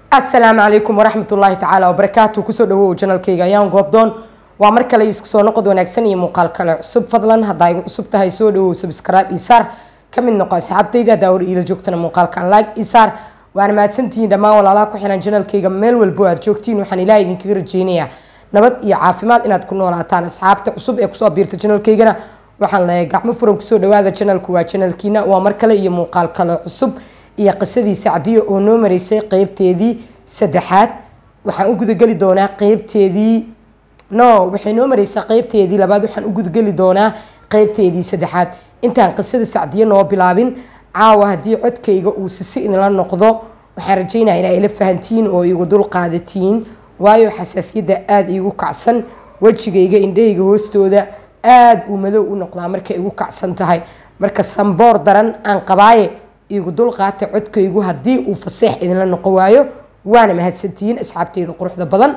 asalaamu calaykum waraxmat ullaahi tacaala wabarakaatu kusoo dhawow janalkayga ayaan goobdoon waa mar kale isku soo noqod wanaagsan iyo muuqaal kale cusub fadlan haddaa igu cusub tahay soo dhawow subscribe isaar ka mid noqo asxaabtayda daawar iila joogtana muuqaalkan like isaar waana mahadsantihiin dhammaan walaalaha ku xiran janalkayga meel walbo aad joogtiin waxaan ilaah idinkaga rajeynayaa nabad iyo caafimaad inaad ku noolaataan asxaabta cusub ee kusoo biirta janalkaygana waxaan leeyahay gacmo furan kusoo dhawaada janalku waa janalkiina waa mar kale iyo muuqaal kale cusub iyo qisadii sacdiyo oo noo mareysay qeybteedii saddexaad waxaan u gudageli doonaa qeybteedii no waxay noo mareysaa qeybteedii labaad waxaan u gudageli doonaa qeybteedii saddexaad intaan qisada sacdiyo noo bilaabin caawa haddii codkayga uu sisi idinla noqdo waxaan rajeynaya inaa ila fahantiin oo igu dul qaadatiin waayo xasaasiyadda aada iigu kacsan wejigayga indhahayga hoostooda aada uu madow u noqdaa markay igu kacsan tahay marka samboor daran aan qabaaye igu dul qaata codkaygu haddii uu faseex idinla noqon waayo waana mahadsantihiin asxaabteeda quruxda badan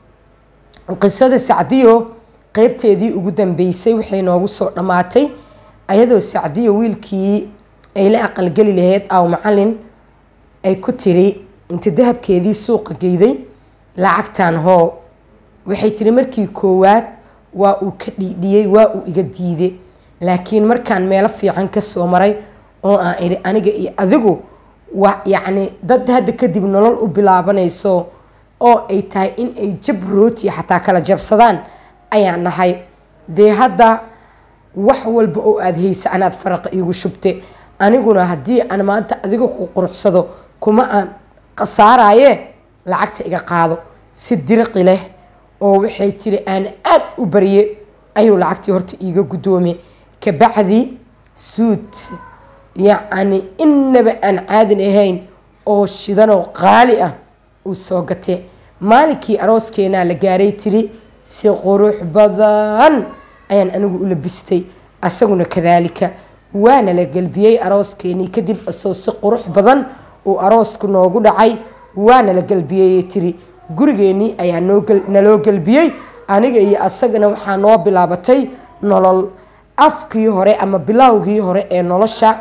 qisada sacdiyo qeybteedii ugu dambeysay waxay noogu soo dhammaatay ayadoo sacdiyo wiilkii ay la aqalgeli lahayd aw macalin ay ku tiri inta dahabkeedii suuqa geyday lacagtan hoo waxay tiri markii koowaad waa uu ka dhiidhiyey waa uu iga diiday laakiin markaan meelo fiican kasoo maray oo aan idhi aniga iyo adigu wa yacni dad hadda kadib nolol u bilaabanayso oo ay tahay in ay jab rooti xataa kala jabsadaan ayaan nahay dee hadda wax walba oo aada haysa anaad faraqa iigu shubte aniguna haddii aan maanta adiga ku quruxsado kuma aan khasaaraye lacagta iga qaado si diriqi leh oo waxay tiri aan aada u barye ayuu lacagtii horta iiga guddoomay kabacdi suud yacni inaba aan caadin ahayn oo shidanoo qaali ah uu soo gatee maalinkii arooskeenaa la gaaray tiri si qurux badan ayaan anigu u labistay asaguna kadaalika waana la gelbiyey arooskeenii kadib asoo si qurux badan uu aroosku noogu dhacay waana la gelbiyey tiri gurigeenii ayaa naloo gelbiyey aniga iyo asagana waxaa noo bilaabatay nolol afkii hore ama bilowgii hore ee nolosha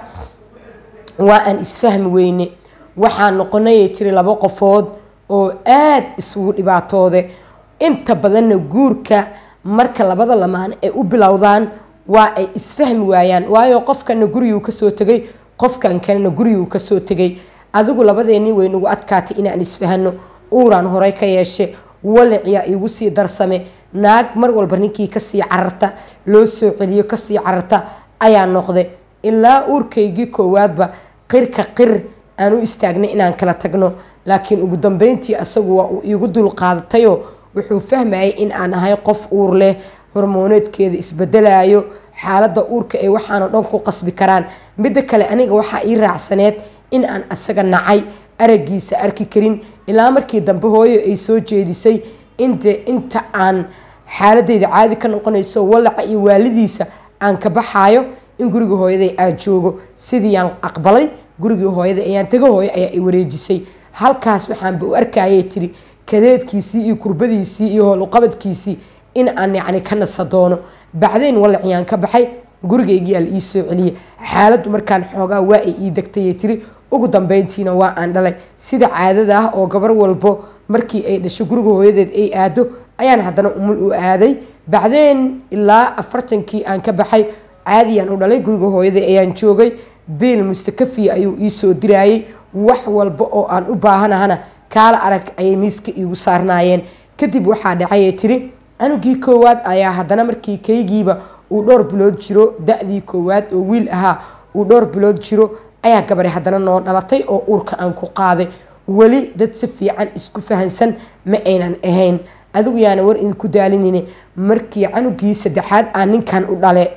waa aan isfahmi weyne waxaa noqonayay tiri laba qofood oo aada isugu dhibaatoode inta badanna guurka marka labada lamaan ay u bilowdaan waa ay isfahmi waayaan waayo qofkana guriguu kasoo tegay qofkan kalena guriguu kasoo tegay adigu labadeenii way nagu adkaatay inaan isfahano uuraan horey ka yeeshe waliciyaa iigu sii darsame naag mar walba ninkii kasii cararta loo soo celiyo kasii cararta ayaa noqday ilaa uurkaygii koowaadba qirka qir aan u istaagnay inaan kala tagno laakiin ugu dambeyntii asagu waa uu iigu dul qaadatayoo wuxuu fahmayay in aan ahay qof uur leh hormooneedkeeda isbedelayo xaaladda uurka ay waxaanoo dhan ku qasbi karaan midda kale aniga waxaa ii raacsaneed in aan asaga nacay aragiisa arki karin ilaa markii dambe hooyo ay soo jeedisay inte inta aan xaaladeyda caadi ka noqonayso walaca iyo waalidiisa aan ka baxaayo in guriga hooyaday aad joogo sidii aan aqbalay gurigii hooyada ayaan taga hooyo ayaa i wareejisay halkaas waxaanba u arkayay tiri kadeedkiisii iyo kurbadiisii iyo howluqabadkiisii in aan yacni ka nasa doono bacdayn walaciyaan ka baxay gurigaygii aa la ii soo celiyay xaaladdu markaan xoogaa waa ay ii degtayay tiri ugu dambeyntiina waa aan dhalay sida caadada ah oo gabar walbo markii ay dhasho guriga hooyadeed ay aado ayaan haddana umul u aaday bacdeen ilaa afartankii aan ka baxay caadiyaan u dhalay guriga hooyada ayaan joogay biil mustakafiya ayuu ii soo diraayay wax walba oo aan u baahanahana kaala arag ayay miiska iigu saarnaayeen kadib waxaa dhacayay tiri canugii koowaad ayaa haddana markii kaygiiba uu dhowr bilood jiro da-dii koowaad oo wiil ahaa uu dhowr bilood jiro ayaa gabari haddana noo dhalatay oo uurka aan ku qaaday weli dad si fiican isku fahansan ma aynan ahayn adigu yaana war idinku daalinine markii canugii saddexaad aan ninkan u dhale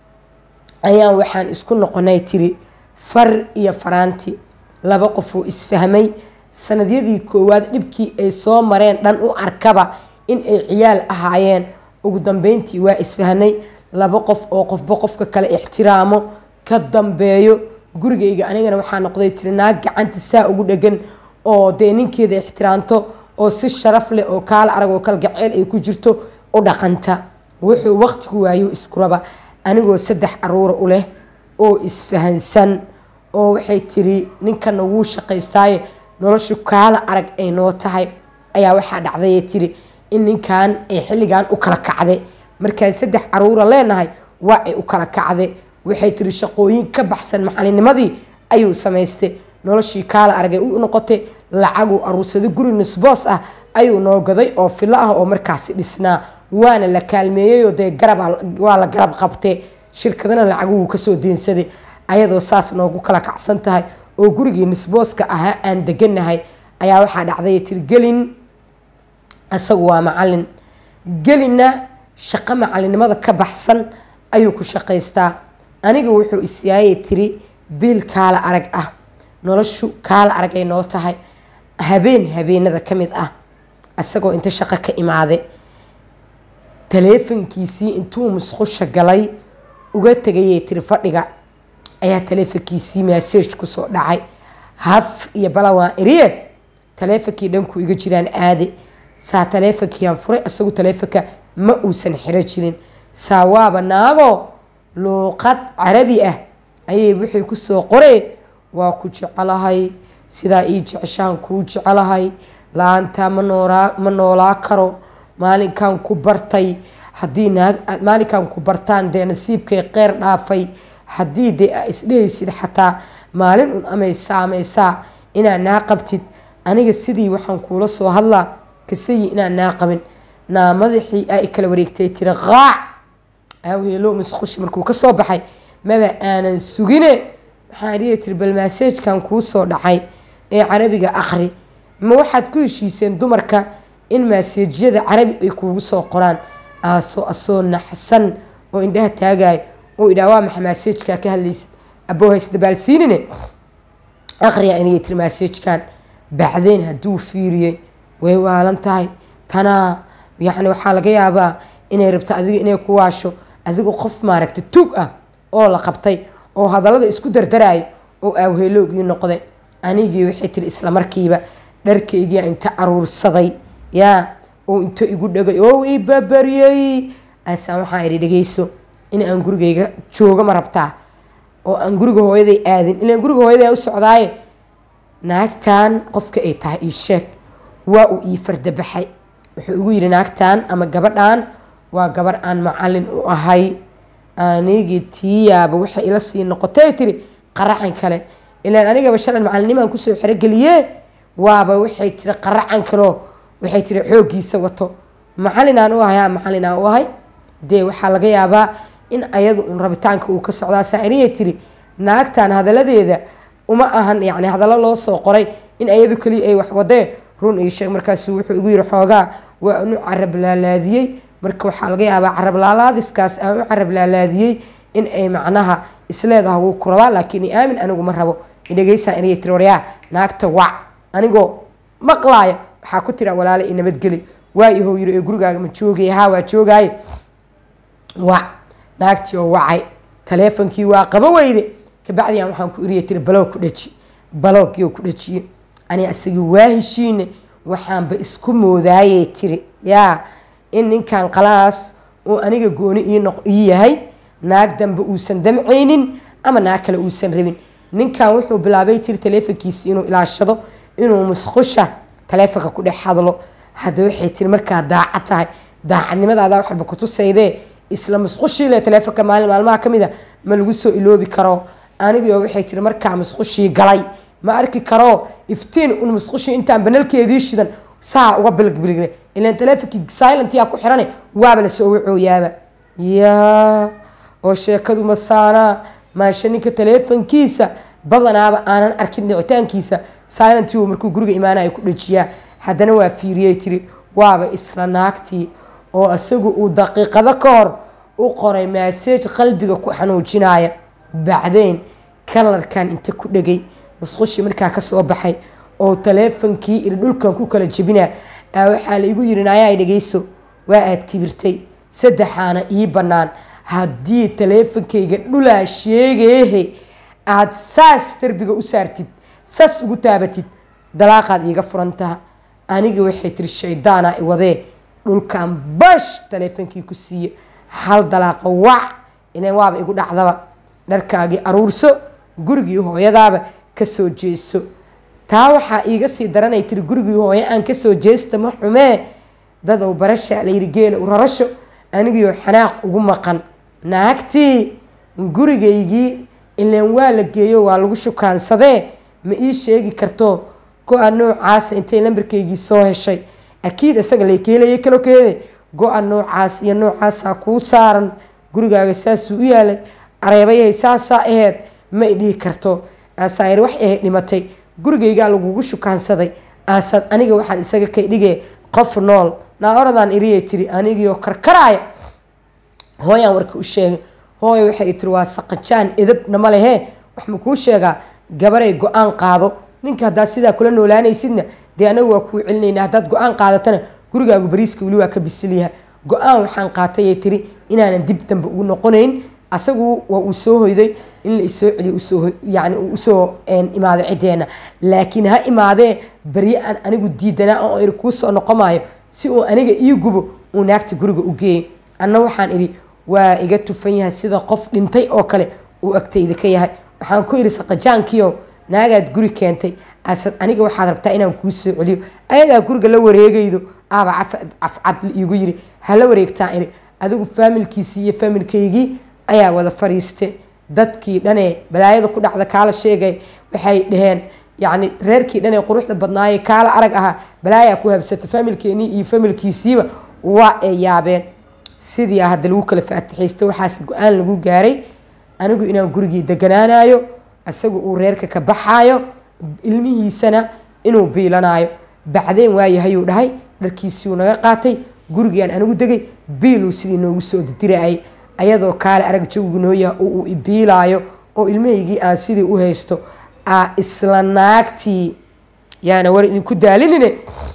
ayaan waxaan isku noqonay tiri far iyo faraanti laba qofoo isfahmay sanadyadii koowaad dhibkii ay soo mareen dhan u arkaba in ay ciyaal ahaayeen ugu dambeyntii waa isfahnay laba qof oo qofba qofka kale ixtiraamo ka dambeeyo gurigayga anigana waxaa noqday tiri naag gacanta saa ugu dhegan oo dee ninkeeda ixtiraamto oo si sharaf leh oo kaala arag oo kalgaceel ay ku jirto u dhaqanta wuxuu waqtigu waayo iskuraba anigoo saddex caruura u leh oo isfahansan oo waxay tiri ninkana wuu shaqaystaaye noloshu kaala arag ay noo tahay ayaa waxaa dhacdayee tiri in ninkan ay xilligan u kala kacday markaan saddex caruura leenahay waa ay u kala kacday waxay tiri shaqooyin ka baxsan macalinimadii ayuu samaystay noloshii kaala aragay u noqotay lacaguu aruursaday guri nisboos ah ayuu noo gaday oo filo ah oo markaasi dhisnaa waana la kaalmeeyeyoo dee garab waa la garab qabtay shirkadana lacaguhu kasoo deensaday ayadoo saas noogu kala kacsan tahay oo gurigii nisbooska ahaa aan deganahay ayaa waxaa dhacday tiri gelin isagu waa macalin gelinna shaqo macalinimada ka baxsan ayuu ku shaqaystaa aniga wuxuu isyaayay tiri biil kaala arag ah noloshu kaala arag ay noo tahay habeen habeenada ka mid ah isagoo inta shaqo ka imaaday taleefankiisii intuu musqusha galay uga tegayay tiri fadhiga ayaa taleefankiisii massage kusoo dhacay haf iyo balawaan iriye taleefonkii dhanku iga jiraan aade saa taleefonkiiaan furay isagu taleefonka ma uusan xiro jirin saa waaba naago luuqad carabi ah ayay wixii kusoo qoree waa ku jecelahay sidaa ii jeceshaan kuu jecelahay la-aantaa ma noolaa ma noolaa karo maalinkan ku bartay haddii naag maalinkan ku bartaan dee nasiibkay qeyr dhaafay haddii dee aa isdhehaysid xataa maalin un amay saameysaa inaad naa qabtid aniga sidii waxaan kuula soo hadlaa kasayi inaan naa qabin naa madaxii aa i kala wareegtay tiri qaac aaweelo musqushi markuu ka soo baxay maba aanan sugine waxaan dhihi tiri bal maaseejkan kuu soo dhacay ee carabiga aqri ma waxaad ku heshiiseen dumarka in maaseejyada carabi ay kuugu soo qoraan aasoo asoo naxsan oo indhaha taagayo oo idhaa waa maxa maaseejkaa ka hadlaysid aboo hays dabaalsiinine aqriya inay tiri maaseejkan bacdeen hadduu fiiriyey way waalan tahay tanaa yacni waxaa laga yaabaa inay rabto adiga inay ku waasho adiga qof maaragta tuug ah oo la qabtay oo hadallada isku dardaraayo oo aawheeloogii noqday anigii waxay tiri isla markiiba dharkaygia inta caruursaday yaa oo inta igu dhagay oo i babaryey aasaan waxaa idhi dhegeyso in aan gurigayga joogo ma rabtaa oo aan guriga hooyaday aadin ilaan guriga hooyaday u socdaaye naagtan qofka ay tahay ii sheeg waa uu ii fardabaxay wuxuu igu yidhi naagtan ama gabadhan waa gabar aan macalin u ahay anigii tiyaaba waxay ila sii noqotay tiri qaracan kale ilaan anigaba shalan macalinimaan kusoo xerogeliye waaba waxay tiri qaracan kaleo waxay tiri xooggiisa wato macalinaan u ahay ha macalinaan u ahay dee waxaa laga yaabaa in ayadu un rabitaanka uu ka socdaa saairiyay tiri naagtan hadaladeeda uma ahan yani hadallo loo soo qoray in ayadu keliya ay wax wadee run ii sheeg markaasu wuxuu igu yiri xoogaa waa anu carab laalaadiyey marka waxaa laga yaabaa carab laalaadiskaas aan u carab laalaadiyey in ay macnaha isleedaha wuu ku rabaa laakiin i aamin anigu ma rabo idhegeysaa inay tiri waryaa naagta wac anigoo maqlaaya waxaa ku tira walaale i nabadgeli waa ihou yiri ee gurigaaga ma joogay haa waa joogaaye wac naagtii oo wacay taleefonkii waa qabo weyde kabacdiyan waxaan ku iriya tiri baloog ku dhaji baloogioo ku dhajiye ani isagii waa heshiine waxaanba isku moodaayey tiri yaa in ninkan qalaas oo aniga gooni ii yahay naag dambe uusan damcaynin ama naag kale uusan rabin ninkan wuxuu bilaabay tiri taleefonkiisi inuu ilaashado inuu musqusha taleefonka ku dhex hadlo hadda waxay tiri markaa daacad tahay daacadnimadaada wax walba kutusaydee isla musqushiile taleefonka maalin maalmaha ka mid a ma lagu soo iloobi karo anigio waxay tiri markaa musqushii galay ma arki karo iftiin un musqushii intaan banalkeedii shidan saa uga bilgbilgle ilan taleefonkii silentyaa ku xirane waaba la soo wacooyaaba yaa oo sheekadu masaanaa maasha ninka taleefonkiisa badanaaba aanan arkin dhicitaankiisa silentiu markuu guriga imaanayo ku dhajiyaa haddana waa fiiriyey tiri waaba isla naagtii oo isagu uu daqiiqado ka hor u qoray maaseej qalbiga ku xanuujinaya bacdeen kalarkan inta ku dhegay musqushii markaa kasoo baxay oo taleefonkii iri dhulkan ku kala jebina waxaa la igu yiri naayaa dhegeyso waa aad kibirtay saddexaana ii bannaan haddii taleefonkayga dhulaa sheegeehe aada saas darbiga u saartid saas ugu taabatid dalaaqaad iiga furantaha aniga waxay tiri shaydaana i wadee dhulkan bash taleefonkii ku siiye hal dalaaqa wac ilan waaba igu dhacdaba dharkaagii aruurso gurigii hooyadaaba kasoo jeeso taa waxaa iiga sii daranay tiri gurigii hooyo aan kasoo jeesta ma xumee dadow barasha layiri geela u rarasho anigiioo xanaaq ugu maqan naagtii gurigaygii ilaan waa la geeyo waa lagu shukaansadee ma ii sheegi karto go-a noocaasa intay lambarkaygii soo heshay akiid isaga lakeelaya kalo keede go-a noocaas iyo noocaasaa kuu saaran gurigaaga saasuu u yaalay areebayahay saasaa aheyd ma i dhihi karto aasaayar wax ahayd dhimatay gurigaygaa lagugu shukaansaday aasaad aniga waxaan isaga kay dhigee qof nool naa oradaan iriyay tiri anigiioo karkaraaya hooyaan warka u sheegay hooya waxay tiri waa saqajaan edabna ma lehee wax ma kuu sheegaa gabaray go-aan qaado ninka haddaad sidaa kula noolaanaysidna dee anagu waa kuu celinayna haddaad go-aan qaadatana gurigaagu bariiska weli waa ka bisilyaha go-aan waxaan qaatayay tiri inaanan dib dambe ugu noqonayn asagu waa uu soo hoyday in la isoo celiyo usoo yani uu usoo imaado ciddeena laakiin ha imaadee barye aan anigu diidanaa oo iri kuu soo noqomaayo si uu aniga ii gubo uu naagta guriga u geeyay anna waxaan idhi waa iga tufan yahay sida qof dhintay oo kale uu agtayda ka yahay waxaan ku idhi saqajaankiio naagaad guri keentay asad aniga waxaad rabtaa inaan kuu soo celiyo ayadaa guriga la wareegaydo aaba cafcad iigu yiri hala wareegtaa iri adigu faamilkiisii iyo faamilkaygii ayaa wada fariiste dadkii dhanee balaayada ku dhacda kaala sheegay waxay dhaheen yacni reerkii dhanee quruxda badnaaye kaala arag ahaa balaayaa ku habsata faamilkeenii iyo faamilkiisiiba waa ay yaabeen sidii ah hadda lagu kala faatixaysta waxaas go-aan lagu gaaray anigu inaan gurigii deganaanayo isagu uu reerka ka baxaayo ilmihiisana inuu biilanaayo bacdeen waayahayuu dhahay dharkiisiiuu naga qaatay gurigaan anigu degay biiluu sidii noogu soo dirdirayay ayadoo kaale arag jawigu noo yaha oo uu ibiilaayo oo ilmahaygii aan sidii u haysto aa isla naagtii yaana war idinku daalinine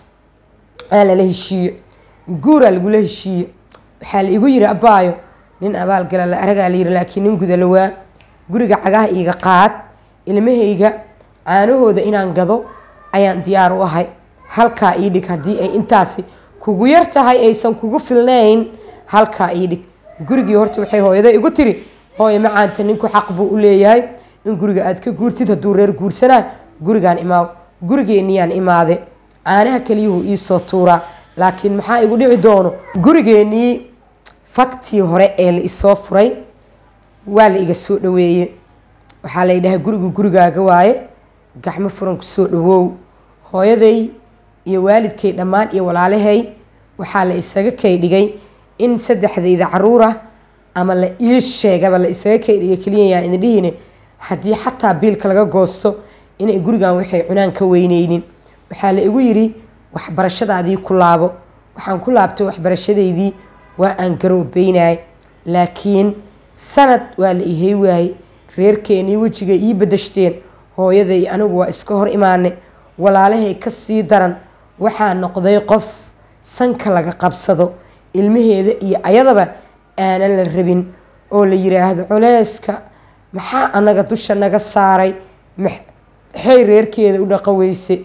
aa lala heshiiye guuraa lagula heshiiye waxaa la igu yiri abaayo nin abaalgala la aragaa la yiri laakiin nin guda lawaa guriga cagaha iiga qaad ilmahayga caanahooda inaan gado ayaan diyaar u ahay halkaa ii dhig haddii ay intaasi kugu yar tahay aysan kugu filnayn halkaa ii dhig gurigii horta waxay hooyada igu tiri hooyo macaanta ninku xaq buu u leeyahay in guriga aad ka guurtid hadduu reer guursanaa gurigaan imaaw gurigeeniyaan imaade caanaha keliyuhu iisoo tuuraa laakiin maxaa igu dhici doono gurigeenii faktii hore ee la isoo furay waa la iga soo dhaweeye waxaa la yidhahay gurigu gurigaaga waaye gacmo furan kusoo dhawow hooyaday iyo waalidkay dhammaan iyo walaalahay waxaa la isaga kay dhigay in saddexdayda caruura ama la ii sheegaba la isaga kay dhigay keliyayaa idin dhihine haddii xataa biilka laga goosto inay gurigan waxay cunaan ka weyneynin waxaa la igu yiri waxbarashadaadii ku laabo waxaan ku laabtay waxbarashadaydii waa aan garoobeynay laakiin sanad waa la ihey waayey reerkeenii wejiga ii badashteen hooyaday anigu waa iska hor imaanay walaalahay ka sii daran waxaa noqday qof sanka laga qabsado ilmaheeda iyo ayadaba aanan la rabin oo la yiraahdo culeyska maxaa anaga dusha naga saaray maxay reerkeeda u dhaqaweyse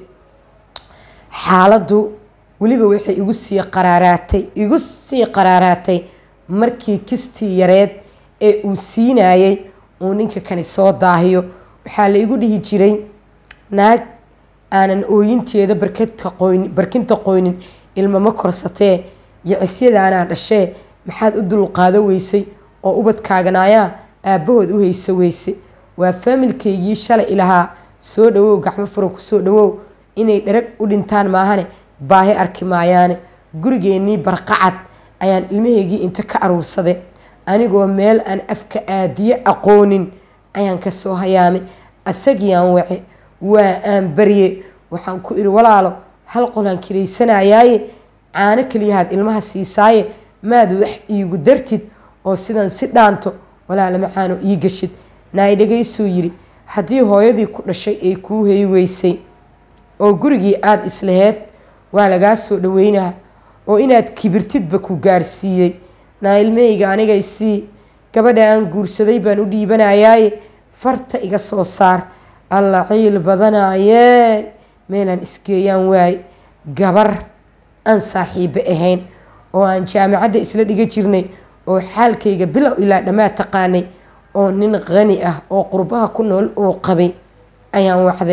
xaaladdu weliba waxay igu sii qaraaraatay igu sii qaraaraatay markii kistii yareed ee uu siinayay uu ninka kani soo daahiyo waxaa la igu dhihi jiray naag aanan ooyinteeda barkadka qoynin barkinta qoynin ilmama korsatee yicisyadaanaa dhashee maxaad u dulqaado weysay oo ubadkaaganaayaa aabbahood u haysa weyse waa faamilkaygii shalay ilahaa soo dhawow gacmo furan kusoo dhawow inay dharag u dhintaan maahane baahi arki maayaane gurigeenii barqacad ayaan ilmahaygii inta ka aruursade anigoo meel aan afka aadiye aqoonin ayaan kasoo hayaamay asagiiaan wace waa aan barye waxaan ku iri walaalo hal qolaan kilaysanayaaye caano keliyahaad ilmaha siisaaye maad wax iigu dartid oo sidan si dhaanto walaala macaano ii gashid naay dhagaysuu yiri haddii hooyadii ku dhashay ay kuu hey weysay oo gurigii aada islaheed waa lagaa soo dhaweynaa oo inaad kibirtidba ku gaarsiiyey naa ilmahayga anigay sii gabadha aan guursaday baan u dhiibanayaaye farta iga soo saar alla ciil badanayee meelaan isgeeyaan waaye gabar aan saaxiibo ahayn oo aan jaamacadda isla dhiga jirnay oo xaalkayga bilow ilaa dhammaad taqaanay oo nin qani ah oo qurbaha ku nool uu qabay ayaan wacday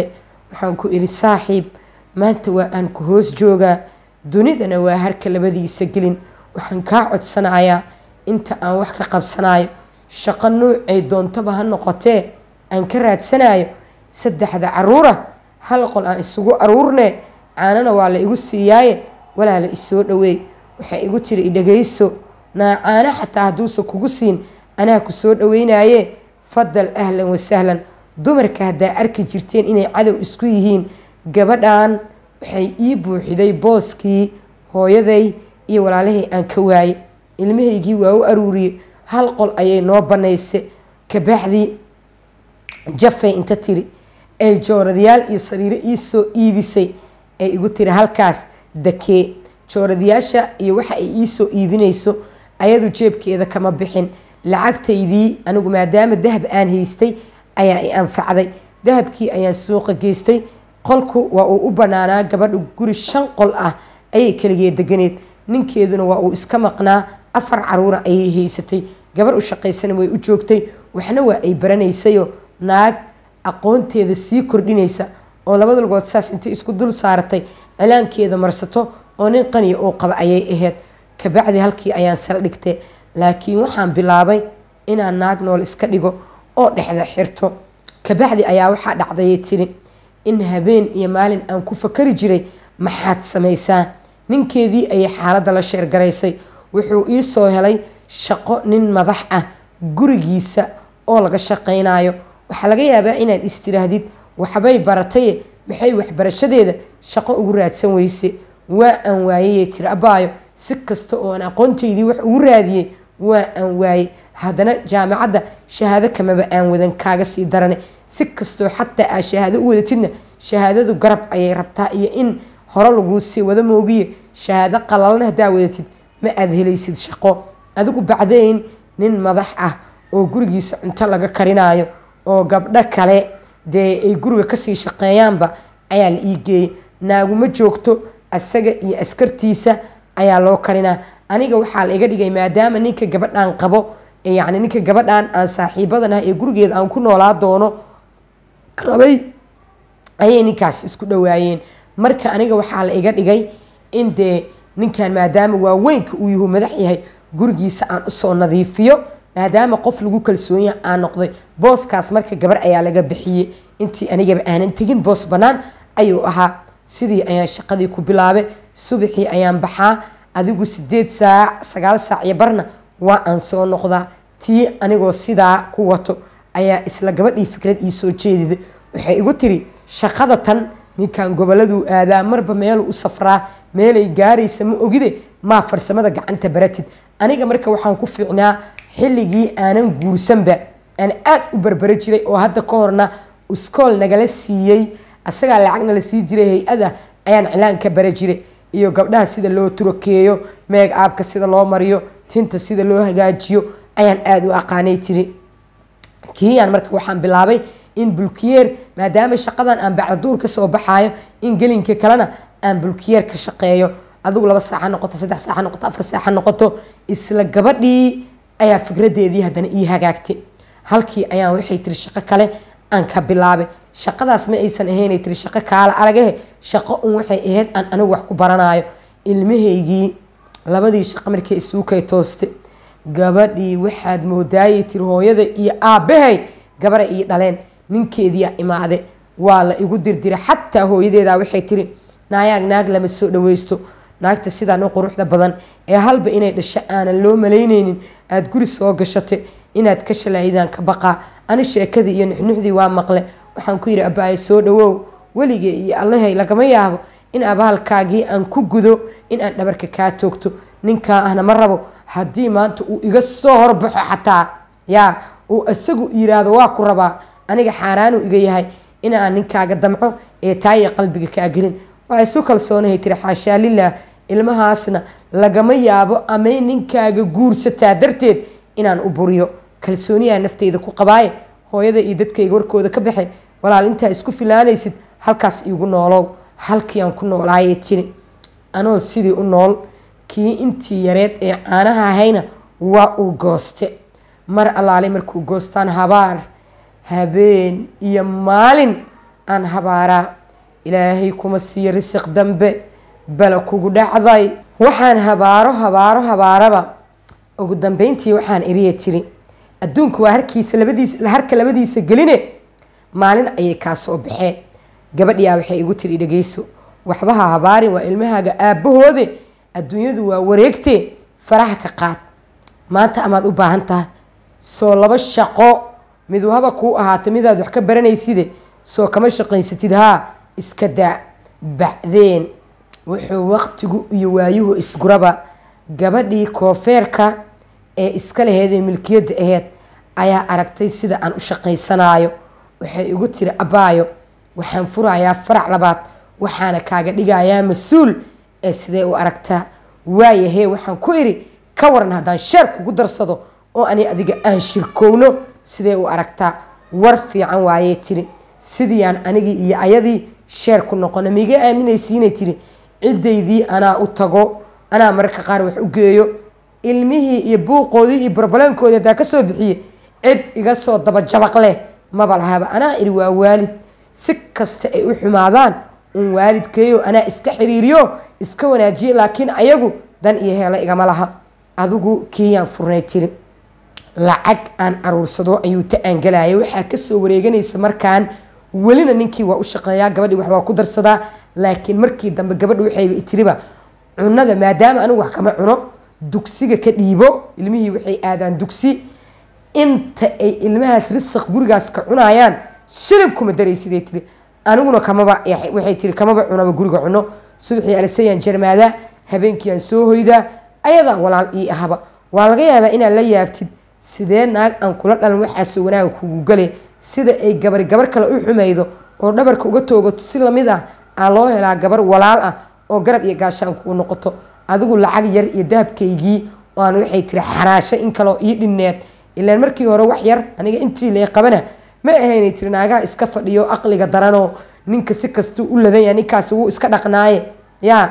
waxaan ku idhi saaxiib maanta waa aan ku hoos joogaa dunidana waa harka labadiisa gelin waxaan kaa codsanayaa inta aan wax ka qabsanayo shaqo noocay doontaba ha noqotee aan ka raadsanayo saddexda caruura hal qol aan isugu aruurnee caanana waa la igu siiyaaye walaala isoo dhaweey waxay igu tiri idhagayso naa caano xataa hadduusa kugu siin anaa ku soo dhaweynaye fadal ahlan wasahlan dumarka haddaa arki jirteen inay cadow isku yihiin gabadhan waxay ii buuxiday booskii hooyaday iyo walaalahay aan ka waaye ilmahaygii waa u aruuriyey hal qol ayay noo banaysay kabaaxdii jafay inta tiri ay jooradayaal iyo sariiro ii soo iibisay ay igu tiri halkaas dakee jooradayaasha iyo waxa ay ii soo iibinayso ayadu jeebkeeda kama bixin lacagtaydii anigu maadaama dahab aan haystay ayaa i anfacday dahabkii ayaan suuqa geystay qolku waa uu u banaanaa gabadha guri shan qol ah ayay keligee deganeed ninkeeduna waa uu iska maqnaa afar caruura ayay haysatay gabar u shaqaysana way u joogtay waxna waa ay baranaysayo naag aqoonteeda sii kordhinaysa oo labada lugood saas intay isku dul saaratay cilaankeeda marsato oo nin qaniya uu qaba ayay ahayd kabacdi halkii ayaan saldhigtay laakiin waxaan bilaabay inaan naag nool iska dhigo oo dhexda xirto kabacdi ayaa waxaa dhacdayay tiri in habeen iyo maalin aan ku fakari jiray maxaad samaysaa ninkeedii ayay xaaladda la sheergaraysay wuxuu ii soo helay shaqo nin madax ah gurigiisa oo laga shaqaynayo waxaa laga yaabaa inaad istiraahdid waxbay barataye maxay waxbarashadeeda shaqo ugu raadsan weyse waa aan waayeyee tiri abaayo si kasta oo aan aqoontaydii wax ugu raadiyey waa aan waayey haddana jaamacadda shahaado kamaba aan wadan kaaga sii darane si kastoo xataa aa shahaado u wadatidna shahaadadu garab ayay rabtaa iyo in hore laguu sii wada moogiye shahaado qalalna haddaa wadatid ma aad helaysid shaqo adigu bacdeyn nin madax ah oo gurigiisa cunto laga karinayo oo gabdho kale dee ay guriga kasii shaqeeyaanba ayaa la ii geeyey naaguma joogto asaga iyo askartiisa ayaa loo karinaa aniga waxaa la iga dhigay maadaama ninka gabadhan qabo yani ninka gabadhan aan saaxiibadan ah ee gurigeeda aan ku noolaa doono qabay ayay ninkaas isku dhawaayeen marka aniga waxaa la iga dhigay in dee ninkan maadaama waaweynka uu yahu madax yahay gurigiisa aan usoo nadiifiyo maadaama qof lagu kalsoonyaha aan noqday booskaas marka gabar ayaa laga bixiyey intii anigaba aanan tegin boos bannaan ayuu ahaa sidii ayaan shaqadii ku bilaabay subaxii ayaan baxaa adigu sideed saac sagaal saac iyo barna waa aan soo noqdaa tii anigoo sidaa ku wato ayaa isla gabadhii fikrad ii soo jeediday waxay igu tiri shaqada tan ninkan goboladuu aadaa marba meeluu u safraa meelay gaaraysa ma ogide maa farsamada gacanta baratid aniga marka waxaan ku fiicnaa xilligii aanan guursanba aan aad u barbara jiray oo hadda ka horna iskool nagala siiyey asagaa lacagna la sii jiray hay-ada ayaan cilaanka bara jiray iyo gabdhaha sida loo turakeeyo meeg aabka sida loo mariyo tinta sida loo hagaajiyo ayaan aada u aqaanay tiri kiiyaan marka waxaan bilaabay in bulkiyeer maadaama shaqadan aan bacdaduur ka soo baxaayo in gelinka kalena aan bulkiyeer ka shaqeeyo adigu laba saaca noqoto saddex saaca noqoto afar saaca noqoto isla gabadhii ayaa fikradeedii haddana ii hagaagtay halkii ayaan waxay tiri shaqo kale aan ka bilaabay shaqadaas ma aysan ahaynay tiri shaqo kaala aragahe shaqo un waxay ahayd aan anigu wax ku baranayo ilmahaygii labadii shaqo markay isuukay tooste gabadhii waxaad moodaayay tiri hooyada iyo aabbahay gabara ii dhaleen ninkeediia imaade waa la igu dirdira xataa hooyadeeda waxay tiri naayaag naag lama soo dhaweysto naagta sidaan u quruxda badan ee halba inay dhasho aanan loo malayneynin aada guri soo gashate inaad ka shalaydaan ka baqaa ani sheekadii iyo nuxnuxdii waa maqle waxaan ku yidhi abaaye soo dhawow weligee iyo allahay lagama yaabo in abaalkaagii aan ku gudo in aan dhabarka kaa toogto ninkaa ahna ma rabo haddii maanta uu iga soo horbaxo xataa yaa uu isagu yiraahdo waa ku rabaa aniga xaaraanuu iga yahay inaan ninkaaga damco ee taaya qalbiga kaa gelin waa isu kalsoonahay tiri xaashaa lilah ilmahaasna lagama yaabo amay ninkaaga guursataa darteed inaan u buriyo kalsooniyaa nafteyda ku qabaaye hooyada iyo dadkayga warkooda ka baxay walaal intaa isku filaanaysid halkaas iigu noolow halkii aan ku noolaayay tiri anoo sidii u nool kii intii yareed ee caanaha ahayna waa uu gooste mar allaale markuu goostaan habaar habeen iyo maalin aan habaaraa ilaahay kuma siiyo risiq dambe bala kugu dhacday waxaan habaaro habaaro habaaraba ugu dambeyntii waxaan iriya tiri adduunku waa harkiisa labadiisa harka labadiisa geline maalin ayay kaa soo baxeen gabadhiyaa waxay igu tiri dhegeyso waxbaha habaarin waa ilmahaaga aabbahoode adduunyadu waa wareegtee faraha ka qaad maanta amaad u baahan tahay soo laba shaqo midu haba kuu ahaata midaad wax ka baranayside soo kama shaqaysatid haa iska daa bacdeen wuxuu waqtigu iyo waayuhu isguraba gabadhii koofeerka ee iska laheedee milkiyadda aheyd ayaa aragtay sida aan u shaqaysanaayo waxay igu tiri abaayo waxaan furayaa farac labaad waxaana kaaga dhigayaa mas-uul ee sidee u aragtaa waayahee waxaan ku idhi ka waran haddaan sheer kugu darsado oo ani adiga aan shirkowno sidee u aragtaa war fiican waayee tiri sidiiaan anigii iyo ayadii sheer ku noqona miiga aaminaysiinay tiri ciddaydii anaa u tago anaa mararka qaar wax u geeyo ilmihii iyo buuqoodii iyo barbaleenkoodii haddaa kasoo bixiye cid iga soo dabajabaq leh maba lahaba anaa idhi waa waalid si kasta ay u xumaadaan un waalidkeeyo anaa iska xiriiriyo iska wanaajiye laakiin ayagu dan iyo heelo igama laha adigu kiiyaan furnay tiri lacag aan aruursado ayuu ta aangalayay waxaa kasoo wareeganaysa markaan welina ninkii waa u shaqeeyaa gabadhii waxbaa ku darsadaa laakiin markii dambe gabadha waxayba tiriba cunada maadaama anigu wax kama cuno dugsiga ka dhiibo ilmihii waxay aadaan dugsi inta ay ilmahaas risiq gurigaas ka cunayaan shilin kuma daraysiday tiri aniguna kamaba waxay tiri kamaba cunaba guriga cuno subaxii alisayaan jarmaadaa habeenkiiaan soo hoydaa ayadaa walaal ii ahaba waa laga yaabaa inaad la yaabtid sidee naag aan kula dhalan waxaasoo wanaaga kugu gale sida ay gabari gabar kale u xumaydo oo dhabarka uga toogato si lamid ah aa loo helaa gabar walaal ah oo garab iyo gaashaan kuu noqoto adigu lacag yar iyo dahabkaygii aan waxay tiri xaraasho in kaleo ii dhinneed ilaan markii hore wax yar aniga intii lee qabana ma ahaynay tiri naagaha iska fadhiyo aqliga daranoo ninka si kastuu u ladanya ninkaasi wuu iska dhaqnaaye yaa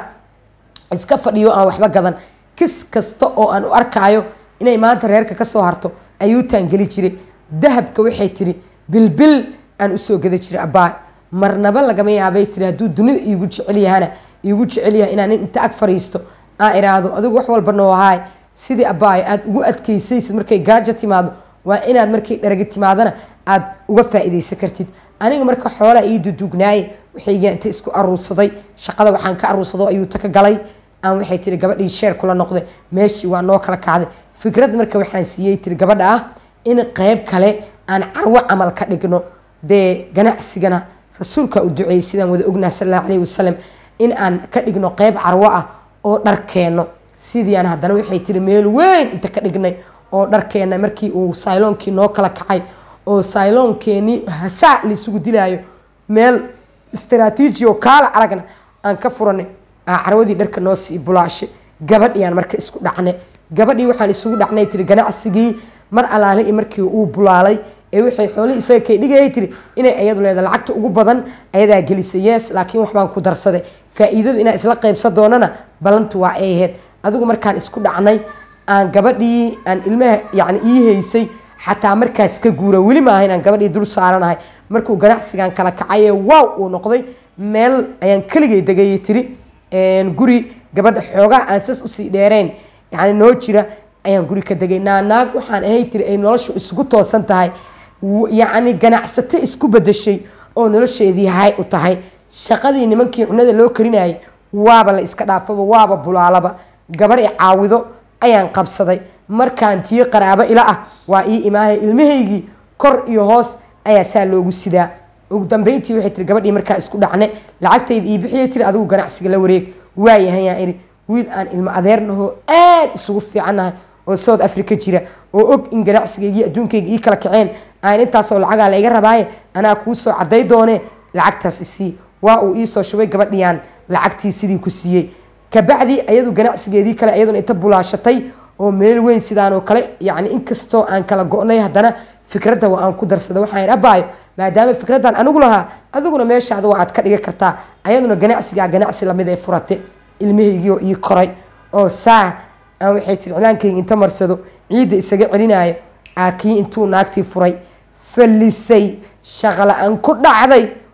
iska fadhiyo aan waxba gadan kis kasta oo aan u arkaayo inay maanta reerka kasoo harto ayuu taangeli jiray dahabka waxay tiri bilbil aan usoo gada jiray abbaa marnaba lagama yaabay tiri hadduu dunida iigu jecel yahana iigu jecel yahay inaan nin inta ag fariisto aan iraahdo adigu wax walba noo ahaay sidii abbaayo aada ugu adkaysaysid markay gaajo timaado waa inaad markay dharagi timaadana aada uga faa-ideysan kartid aniga marka xoolaa ii dudugnaaye waxayga inta isku aruursaday shaqada waxaan ka aruursado ayuu taka galay aan waxay tiri gabadhii sheer kula noqday meeshii waa noo kala kacday fikrad marka waxaan siiyey tiri gabadha ah in qeyb kale aan carwo camal ka dhigno dee ganacsigana rasuulka u duceeyey sidaan wada ognaa sal allahu alayhi wasalam in aan ka dhigno qeyb carwo ah oo dharkeeno sidiiaan haddana waxay tiri meel weyn inta ka dhignay oo dharkeena markii uu sayloonkii noo kala kacay oo sayloonkeenii hasaa laisugu dilaayo meel istaraatiiji oo kaala aragna aan ka furanay carwadii dharka noo sii bulaashay gabadhiaan marka isku dhacnay gabadhii waxaan isugu dhacnay tiri ganacsigii mar alaale iyo markii uu bulaalay ee waxay xoolihii isaga kay dhigayay tiri inay ayadu leeda lacagta ugu badan ayadaa gelisay yees laakiin waxbaan ku darsaday faa-iidada inaan isla qaybsan doonana ballantu waa ay ahayd adigu markaan isku dhacnay aan gabadhii aan ilmaha yani ii haysay xataa markaas ka guura weli maaha inaan gabadhii dul saaranahay markuu ganacsigan kala kacaye wow uu noqday meel ayaan keligay degayay tiri guri gabadha xoogaa aan sas usii dheereen yani noo jira ayaan guri ka degay naanaag waxaan ahay tiri ay noloshu isugu toosan tahay yacni ganacsato isku bedeshay oo nolosheedii hay u tahay shaqadii nimankii cunada loo karinayay waaba la iska dhaafaba waaba bulaalaba gabar i caawido ayaan qabsaday markaan tii qaraabo ila ah waa ii imaahay ilmahaygii kor iyo hoos ayaa saa loogu sidaa ugu dambeyntii waxay tiri gabadhii markaa isku dhacne lacagtayda ii bixiyay tiri adigu ganacsiga la wareeg waayahayaan iri wiil aan ilmo adeernahoo aad isugu fiicannahay oo south africa jira oo og in ganacsigaygii adduunkayga ii kala kaceen aan intaasoo lacagaa la iga rabaaye anaa kuu soo caday doone lacagtaas isii waa uu iisoo shubay gabadhiiyaan lacagtii sidii ku siiyey kabacdi ayadu ganacsigeedii kale iyaduna inta bulaashatay oo meel weyn sidaanoo kale yani inkastoo aan kala go-nay haddana fikradda waa aan ku darsada waxaan abaayo maadaama fikraddan anigu lahaa adiguna meeshaada waa aad ka dhigi kartaa ayaduna ganacsigaa ganacsi lamid ay furate ilmahaygiioo ii koray oo saa aan waxay tiri cilaankayga inta marsado ciidda isaga celinayo aakii intuu naagtii furay fallisay shaqala-aan ku dhacday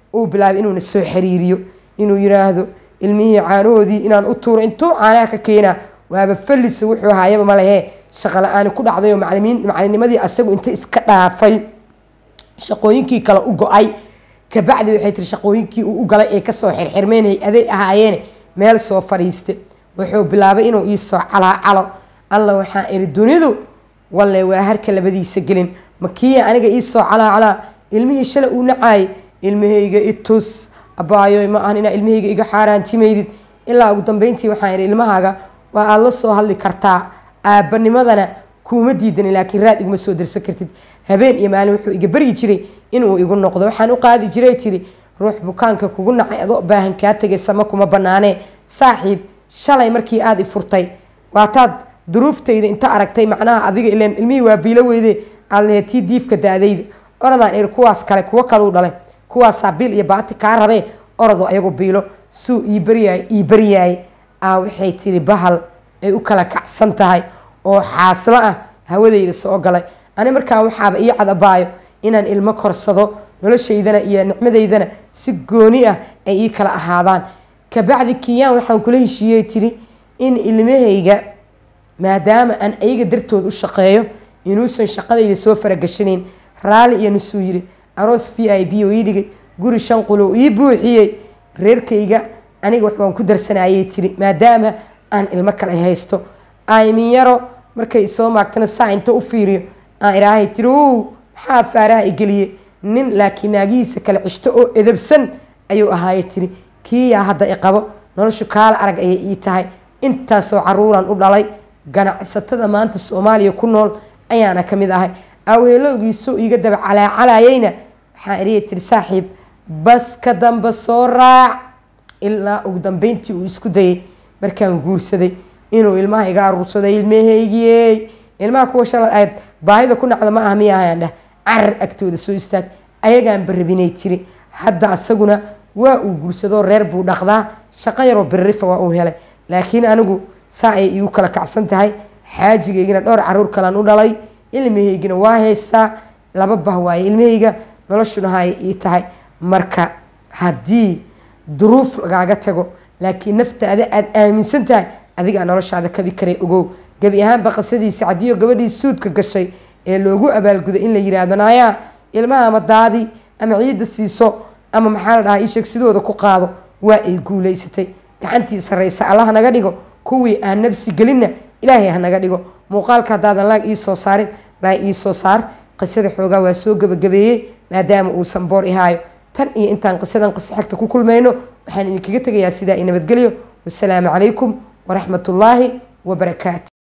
uu bilaabay inuuna soo xiriiriyo inuu yiraahdo ilmihii caanahoodii inaan u tuuro intuu caanaha ka keenaa waaba fallis wuxuu haayaba malehe shaqo la-aani ku dhacday oo macalimiin macalinimadii asagu inta iska dhaafay shaqooyinkii kale u go-ay kabacdi waxay tiri shaqooyinkii uu u galay ee kasoo xirxirmeynayay aday ahaayeene meel soo fadhiiste wuxuu bilaabay inuu iisoo calaacalo alla waxaa iri dunidu walle waa harka labadiisa gelin makiya aniga iisoo calaacalaa ilmihii shalay uu nacaayay ilmahayga itus abaayo ma ahan inaa ilmahayga iga xaaraantimaydid ilaa ugu dambeyntii waxaan ihi ilmahaaga waa aada la soo hadli kartaa aabanimadana kuuma diidani laakiin raad iguma soo darsan kartid habeen iyo maalin wuxuu iga baryi jiray inuu igu noqdo waxaan u qaadi jiray tiri ruux bukaanka kugu nacay adoo baahan kaa tegay sama kuma banaanee saaxiib shalay markii aada i furtay waataad duruuftayda inta aragtay macnaha adiga ileen ilmihii waa biilo weyde aad laheed tii diifka da-dayda oradaan iri kuwaas kale kuwo kaleu dhalay kuwaasaa biil iyo baati kaa rabee orado ayagu biilo suu ii baryaay ii baryaay aa waxay tiri bahal ay u kala kacsan tahay oo xaaslo ah hawadayda soo galay ani markaa waxaaba ii cadabaayo inaan ilmo korsado noloshaydana iyo nicmadaydana si gooni ah ay ii kala ahaadaan kabacdi kiyaan waxaan kula heshiiyey tiri in ilmahayga maadaama aan ayaga dartood u shaqeeyo inuusan shaqadayda soo faragashanayn raalli iyo nusuu yiri aroos v i b oo ii dhigay guri shan qulo ii buuxiyey reerkayga aniga wax waan ku darsanayay tiri maadaama aan ilmo kale haysto aymin yaro markay soo maagtana saa inta u fiiriyo aan idhaahay tiri ow maxaa faaraha igeliyey nin laakiin naagihiisa kale cishto oo edabsan ayuu ahaaye tiri kiiyaa hadda iqabo noloshu kaala arag ayay ii tahay intaasoo caruuran u dhalay ganacsatada maanta soomaaliya ku nool ayaana ka mid ahay awheelowgiisoo iiga daba calaacalayayna waxaan idhihi tiri saaxiib bas ka damba soo raac ilaa ugu dambeyntii uu isku dayay markaan guursaday inuu ilmaha iga aruursaday ilmahaygiyey ilmaha kuwa shalay ayd baahida ku nacda ma aha miya ahayaan dheh carar agtooda soo istaag ayagaan barabinay tiri hadda asaguna waa uu guursadoo reer buu dhaqdaa shaqo yaroo birrifa waa uu helay laakiin anigu saa ay igu kala kacsan tahay xaajigaygina dhowr caruur kalan u dhalay ilmahaygina waa haystaa laba bah waaye ilmahayga noloshuna hay ii tahay marka haddii duruuf lagaaga tago laakiin naftaada aada aaminsan tahay adigaa noloshaada kabi karay ogow gebi ahaanba qisadiisa cadiyo gabadhii suudka gashay ee loogu abaalguday in la yiraahdo naayaa ilmaha ama daadi ama ciidda siiso ama maxaa la dhahaa isheeg sidooda ku qaado waa ay guulaysatay gacantii sarraysa alla hanaga dhigo kuwii aan nabsi gelinna ilaahay hanaga dhigo muuqaalka haddaadan laag ii soo saarin laag ii soo saar qisada xoogaa waa soo gebagabeeyey maadaama uusan boor ihaayo tan iyo intaan qisadan qiso xigta ku kulmayno waxaan idinkaga tegayaa sidaa i nabadgelyo wasalaamu calaykum waraxmat ullaahi wabarakaatu